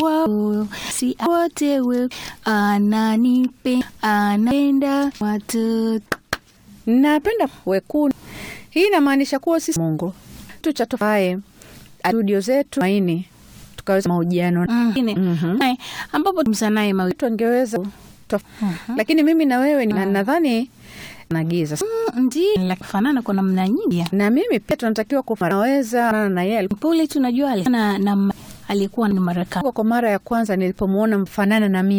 wao si wote we ananipe anapenda watoto napenda wekundu. Hii inamaanisha kuwa sisi Mungu tuchatofae studio zetu maini tukaweza mahojiano Mwingine, Mhm. naye, ambapo msanaye mawili tu angeweza tof- lakini mimi na wewe ni- nadhani nagiza ndio fanana kwa namna nyingi na mimi pia tunatakiwa kufanaweza na yeye pole tunajua ali- na, na alikuwa ni Marekani alikuwa kwa mara ya kwanza nilipomwona mfanana na mimi